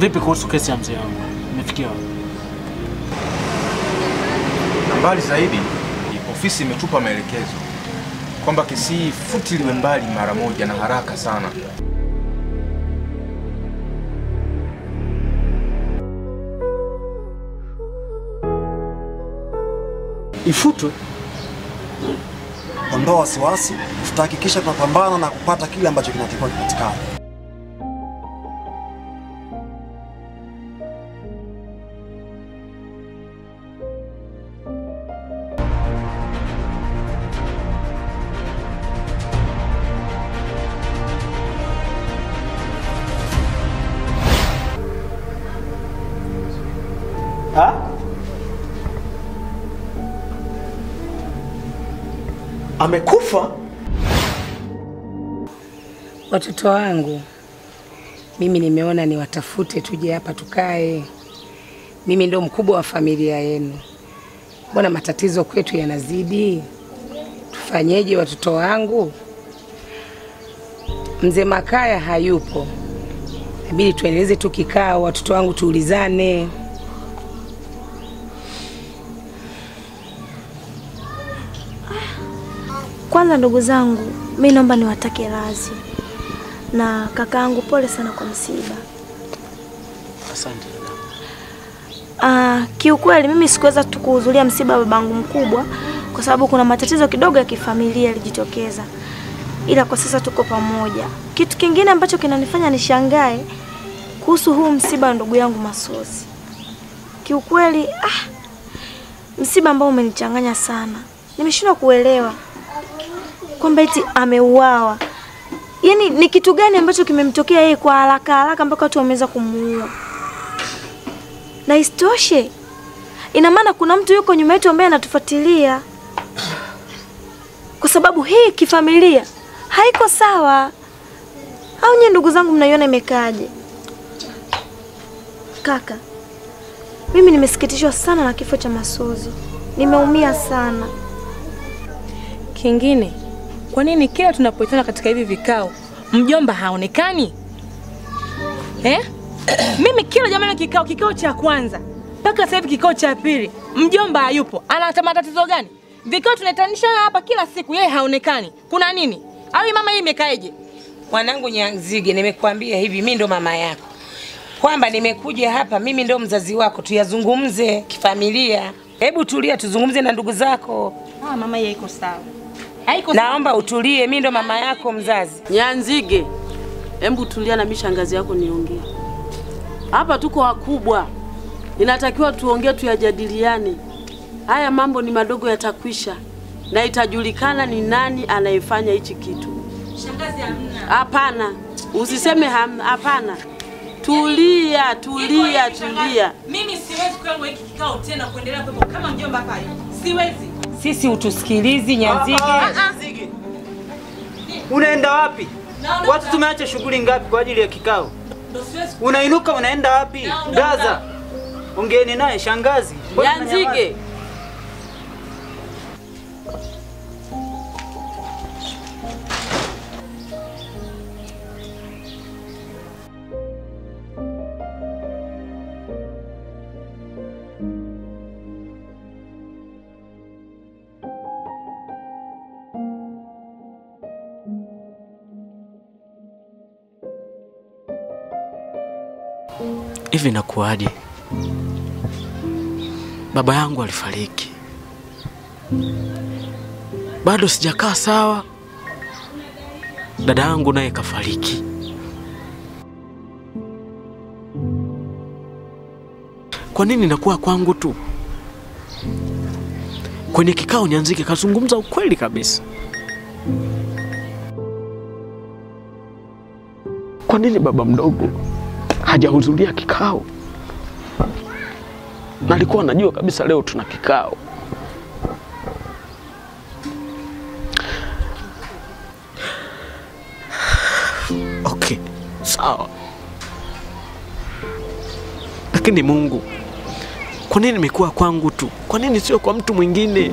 Vipi kuhusu kesi ya mzee wangu? Imefikia wapi? Na mbali zaidi, ofisi imetupa maelekezo kwamba kesi hii futiliwe mbali mara moja na haraka sana. Ifutwe? Ondoa wasiwasi, tutahakikisha tunapambana na kupata kile ambacho kinatakiwa kipatikane. Ha? Amekufa? Watoto wangu, mimi nimeona niwatafute, tuje hapa tukae. Mimi ndo mkubwa wa familia yenu, mbona matatizo kwetu yanazidi? Tufanyeje watoto wangu? Mzee Makaya hayupo, inabidi tuendeleze tu kikao, watoto wangu, tuulizane. Kwanza ndugu zangu, mi naomba niwatake radhi na kakaangu, pole sana kwa msiba. Asante dada. Ah, kiukweli mimi sikuweza tu kuhudhuria msiba wa babangu mkubwa kwa sababu kuna matatizo kidogo ya kifamilia yalijitokeza, ila kwa sasa tuko pamoja. Kitu kingine ambacho kinanifanya nishangae kuhusu huu msiba wa ndugu yangu Masozi, kiukweli ah, msiba ambao umenichanganya sana. Nimeshindwa kuelewa kwamba eti ameuawa. Yaani ni kitu gani ambacho kimemtokea yeye kwa haraka haraka mpaka watu wameweza kumuua? Na isitoshe, ina maana kuna mtu yuko nyuma yetu ambaye anatufuatilia, kwa sababu hii kifamilia haiko sawa. Au nyie ndugu zangu, mnaiona imekaaje? Kaka, mimi nimesikitishwa sana na kifo cha Masozi, nimeumia sana. Kingine, kwa nini kila tunapoitana katika hivi vikao mjomba haonekani eh? Mimi kila jamani, kikao kikao cha kwanza mpaka sasa hivi kikao cha pili, mjomba hayupo. Ana matatizo gani? Vikao tunaitanisha hapa kila siku, yeye haonekani. Kuna nini? Au hii mama hii imekaeje? Mwanangu Nyanzige, nimekuambia hivi, mimi ndo mama yako, kwamba nimekuja hapa, mimi ndo mzazi wako, tuyazungumze kifamilia. Hebu tulia, tuzungumze na ndugu zako. Ah, mama hii haiko sawa, haiko sawa. Naomba utulie, mimi ndo mama yako mzazi. Nyanzige, hebu tulia na mimi shangazi yako niongee. Hapa tuko wakubwa, inatakiwa tuongee, tuyajadiliane. Haya mambo ni madogo, yatakwisha na itajulikana ni nani anayefanya hichi kitu. Shangazi hamna. Hapana, usiseme hamna. Hapana, tulia, tulia, tulia. Mimi siwezi kukaa kwa hiki kikao tena kuendelea kuwepo kama mjomba hapa. Siwezi. Sisi utusikilizi Nyanzige. Unaenda wapi? Naondoka. Watu tumeacha shughuli ngapi kwa ajili ya kikao? Ndio siwezi. Unainuka unaenda wapi? Naondoka. Gaza. Ongeeni naye shangazi. Mbona Nyanzige, mnanyamaza? Hivi nakuaje? Baba yangu alifariki, bado sijakaa sawa. Dada yangu naye kafariki. Kwa nini nakuwa kwangu tu? Kwenye kikao Nyanzike kazungumza ukweli kabisa. Kwa nini baba mdogo hajahudhuria kikao? Na alikuwa anajua kabisa leo tuna kikao. Okay, sawa. Lakini Mungu, kwa nini imekuwa kwangu tu? Kwa nini sio kwa mtu mwingine?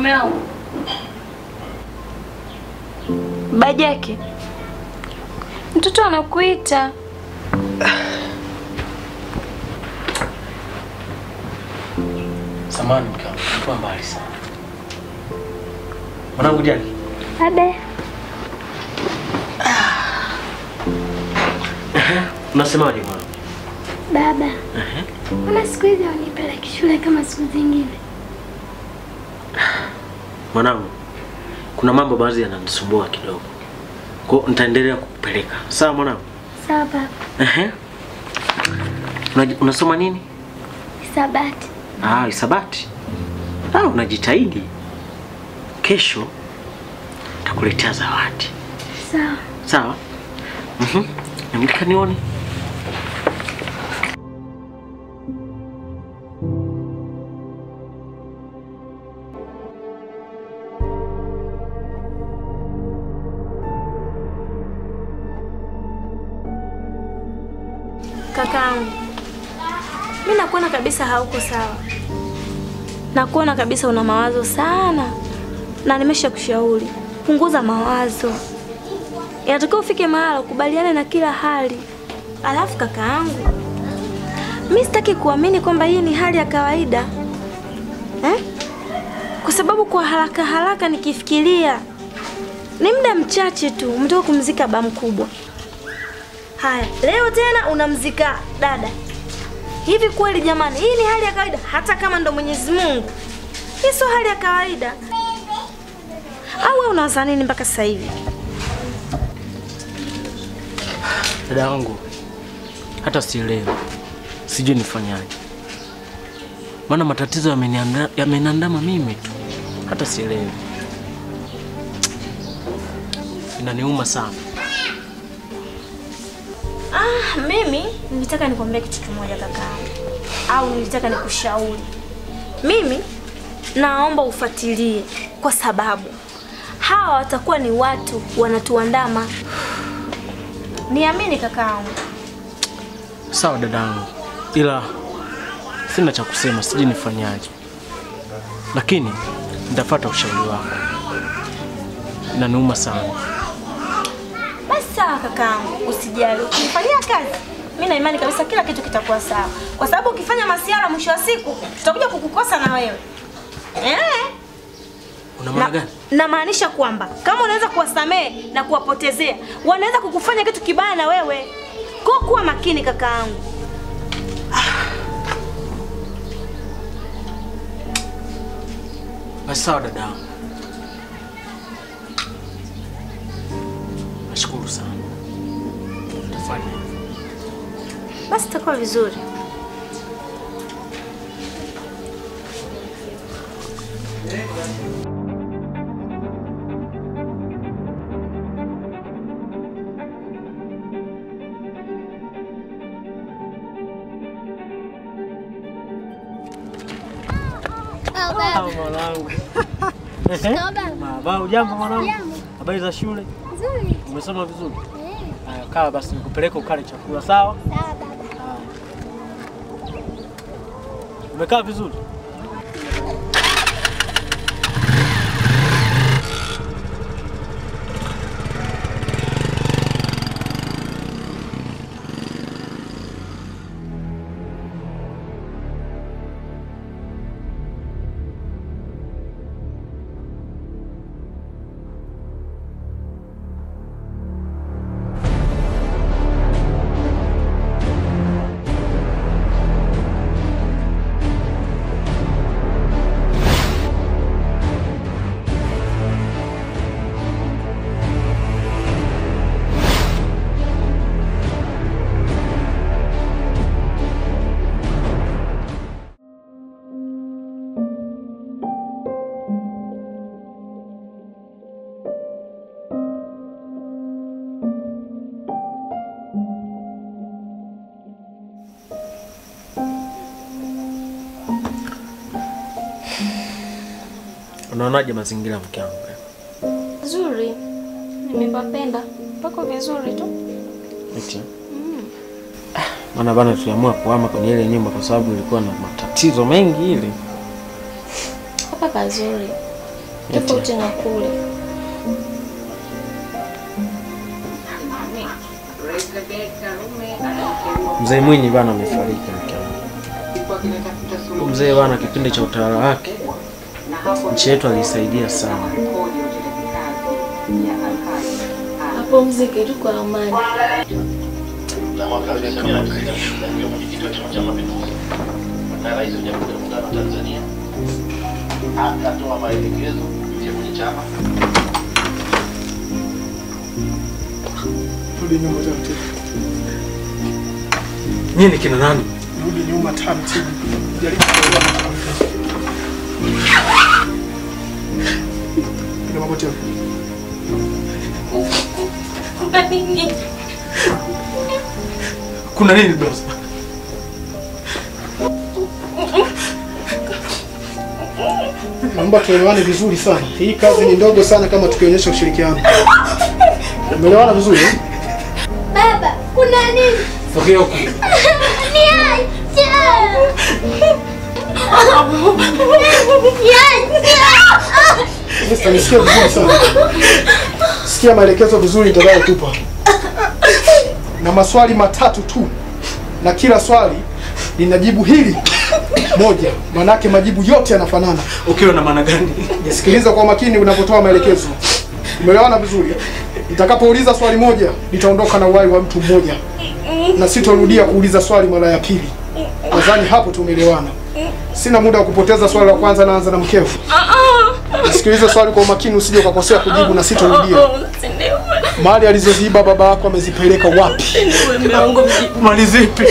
Mume wangu. Bajake. Mtoto anakuita. Samahani mke wangu, nilikuwa mbali sana. Mwanangu Jaki, Abe. unasemaje mwanangu? Baba, mbona siku hizi haunipeleki shule kama siku zingine? Mwanangu, kuna mambo baadhi yananisumbua kidogo. Kwa hiyo nitaendelea kukupeleka. Sawa mwanangu? Sawa baba, Ehe. Unaji- Unasoma nini? hisabati. Ah, hisabati. Ah, unajitahidi. Kesho nitakuletea zawadi. Sawa. Sawa? Mhm. Namlika nione. Kakaangu, mi nakuona kabisa hauko sawa, nakuona kabisa una mawazo sana, na nimesha kushauri punguza mawazo. Inatakiwa ufike mahala ukubaliane na kila hali. Alafu kakaangu, mi sitaki kuamini kwamba hii ni hali ya kawaida eh? Kwa sababu kwa haraka haraka nikifikiria ni muda mchache tu umetoka kumzika baba mkubwa. Haya, leo tena unamzika dada. Hivi kweli jamani, hii ni hali ya kawaida? Hata kama ndo Mwenyezi Mungu, hii sio hali ya kawaida. Au wewe unawaza nini mpaka sasa hivi? Dada yangu, hata sielewi, sijui nifanyaje, maana matatizo yamenianda- yameniandama mimi tu, hata sielewi, inaniuma sana. Ah, mimi nilitaka nikwambie kitu kimoja kakaangu, au nilitaka nikushauri. Mimi naomba ufuatilie, kwa sababu hawa watakuwa ni watu wanatuandama. Niamini kakaangu. Sawa dadangu, ila sina cha kusema, sijui nifanyaje, lakini nitafuata ushauri wako. Inaniuma sana. Basi sawa kakaangu, usijali. Ukifanyia kazi, mimi na imani kabisa kila kitu kitakuwa sawa, kwa sababu ukifanya masiara, mwisho wa siku tutakuja kukukosa na wewe eh. Una maana Na- gani? Namaanisha kwamba kama unaweza kuwasamehe na kuwapotezea, wanaweza kukufanya kitu kibaya na wewe. Kwa kuwa makini kakaangu. Basi sawa dadangu, nashukuru sana, tafanya hivyo. Basi itakuwa vizuri. Ah, mwanangu. Baba, ujambo mwanangu? Habari za shule? Nzuri. Umesoma vizuri? Haya, kaa basi nikupeleke ukale chakula, sawa? Sawa baba. Haya. Umekaa vizuri? Unaonaje mazingira mke wangu? Nzuri. Nimepapenda. Pako vizuri tu. Eti. Maana bana tuliamua kuhama kwenye ile nyumba kwa sababu ilikuwa na matatizo mengi ile. Hapa pazuri. tofauti na kule. Mzee Mwinyi bana amefariki mke wangu. Huyu Mzee bana, kipindi cha utawala wake nchi yetu alisaidia sana. Apumzike tu kwa amani. na mwaka 1990 akiwa mwenyekiti wa Chama cha Mapinduzi na rais wa Jamhuri ya Muungano wa Tanzania akatoa maelekezo kupitia kwenye chama Rudi nyuma taratibu. Nyinyi ni kina nani? Rudi nyuma taratibu. Jaribu kuelewa. Piga magoti hapo. Kuna nini boss? Naomba tuelewane vizuri sana. Hii kazi ni ndogo sana kama tukionyesha ushirikiano. Umeelewana vizuri? eh? Baba, kuna nini? Sogea huko. Niache. Niache. Esther, nisikie vizuri sana. Sikia maelekezo vizuri nitakayokupa. Na maswali matatu tu. Na kila swali linajibu hili moja. Manake majibu yote yanafanana. Ukiwa na maana gani? Nisikiliza kwa makini unapotoa maelekezo. Umeelewana vizuri? Nitakapouliza swali moja, nitaondoka na uhai wa mtu mmoja. Na sitorudia kuuliza swali mara ya pili. Nadhani hapo tumeelewana. Sina muda wa kupoteza. Swali la kwanza naanza na mkeo. Nisikilize swali kwa umakini, usije ukakosea kujibu na sitorudia. Mali alizoziiba baba yako amezipeleka wapi? Mali zipi?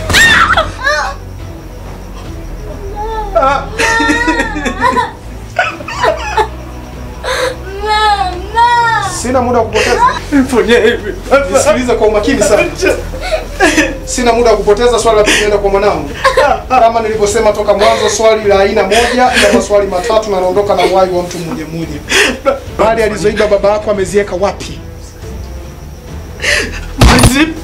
Sina muda wa kupoteza. Nisikilize kwa umakini sana. Sina muda wa kupoteza. Swali la pili naenda kwa mwanangu. Kama nilivyosema toka mwanzo, swali la aina moja ila maswali matatu na naondoka na uhai wa mtu mmoja mmoja. Mali alizoiba baba yako ameziweka wapi? Mali zipi?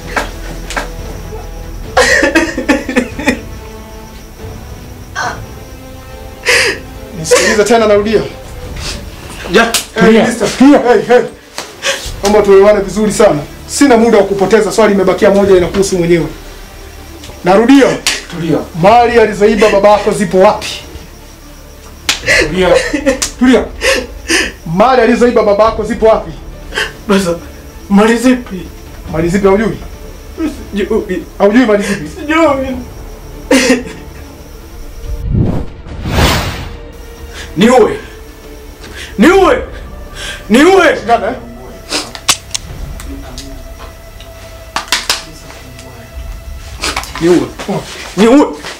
Nisikilize tena, narudia. Ja, Hey, mister. Hey, hey. Naomba tuelewane vizuri sana. Sina muda wa kupoteza. Swali imebakia moja, inakuhusu mwenyewe. Narudia. Tulia. Mali alizoiba baba yako zipo wapi? Tulia. Tulia. Mali alizoiba baba yako zipo wapi? Basa, mali zipi? Mali zipi haujui? Sijui. Haujui mali zipi? Sijui. Niue. Niue. Niue. Shikana, eh? Niue. Niue.